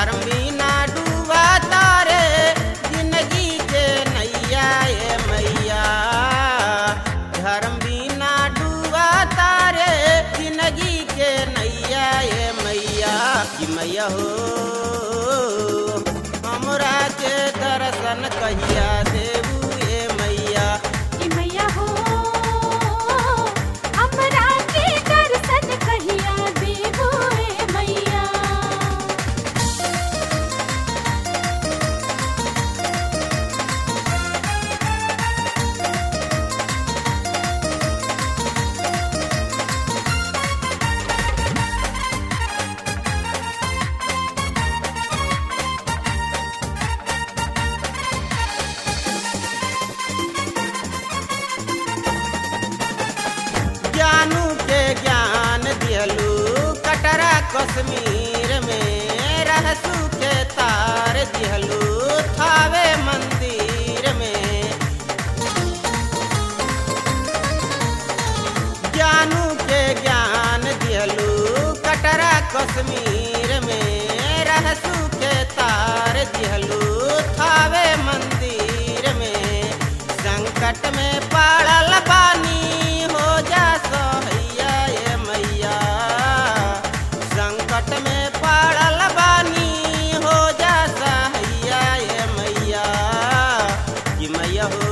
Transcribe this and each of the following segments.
धर्म बिना डूबा तारे जिंदगी के नैया ए मैया धर्म बिना डूबा तारे जिंदगी के नैया ए मैया कि मैया हो हमरा के दर्शन कहिया देबू ए मैया कि मैया हो हमरा के दर्शन कहिया देबो ए मैया ज्ञानू के ज्ञान दियलू कटरा कश्मीर में रहसू के तार दियलू थावे मंदिर में ज्ञानू के ज्ञान दियलू कटरा कश्मीर में रहसू के तार दियलू थावे मंदिर में संकट में पड़ल बानी हो जा सहैया ए मैया संकट में पड़ल बानी हो जा सहैया ए मैया कि मैया हो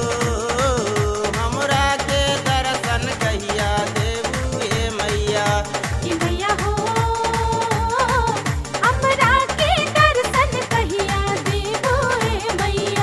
हमरा के दर्शन कहिया देबू ए मैया कि मैया हो हमरा के दर्शन कहिया देबो ए मैया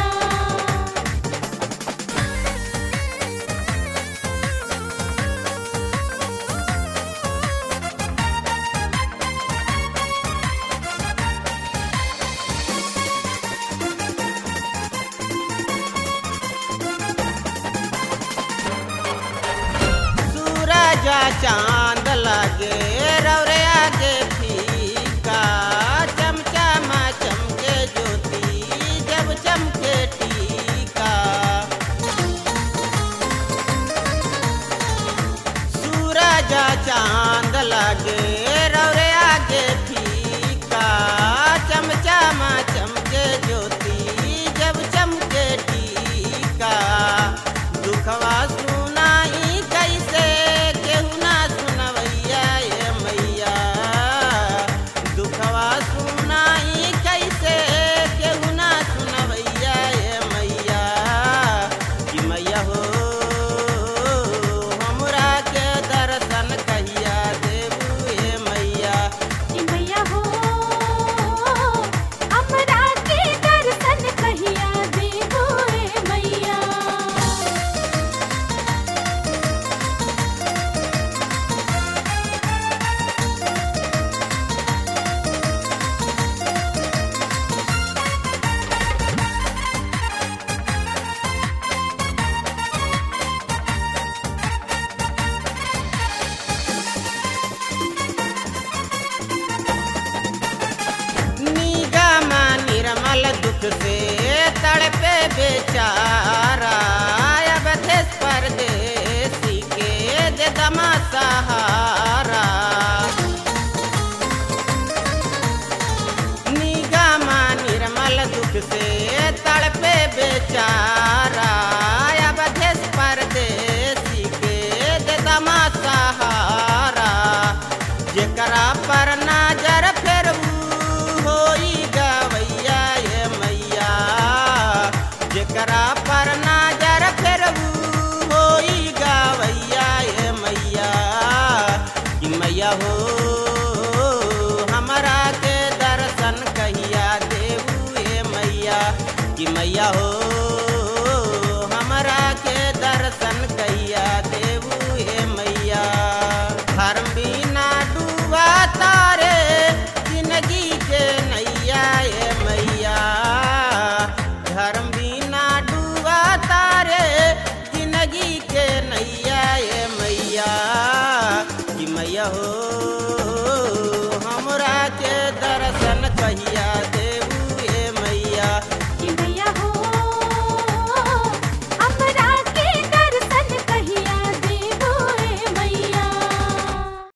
सूरज चांद लगे रौरे आगे फीका चमचमा चमके ज्योति जब चमके टीका सूरज चांद लगे रौरे आगे फीका चमचमा चमके ज्योति जब चमके टीका दुखवा सुनाई कैसे केहू ना सुनवैया ए मैया दुखवा सुनाई कैसे केहू ना सुनवैया ए मैया कि मैया हो हमरा के दर्शन कहिया देबू ए मैया कि मैया हो हमरा के दर्शन कहिया देबो ए मैया निगमा निर्मल दुख से तड़पे बेचारा अब देश परदेसी के दे दमा सहारा निगमा निर्मल दुख से तड़पे बेचारा अब देश परदेसी के दे दमा सहारा जेकरा पर नजर फेरबू होई गवैया ए मैया जेकरा पर नजर फेरबू होई गवैया ए मैया कि मैया हो हमरा के दर्शन कहिया देबू ए मैया कि मैया हो हमरा के दर्शन कहिया देबू ए मैया धर्म बिना डूबा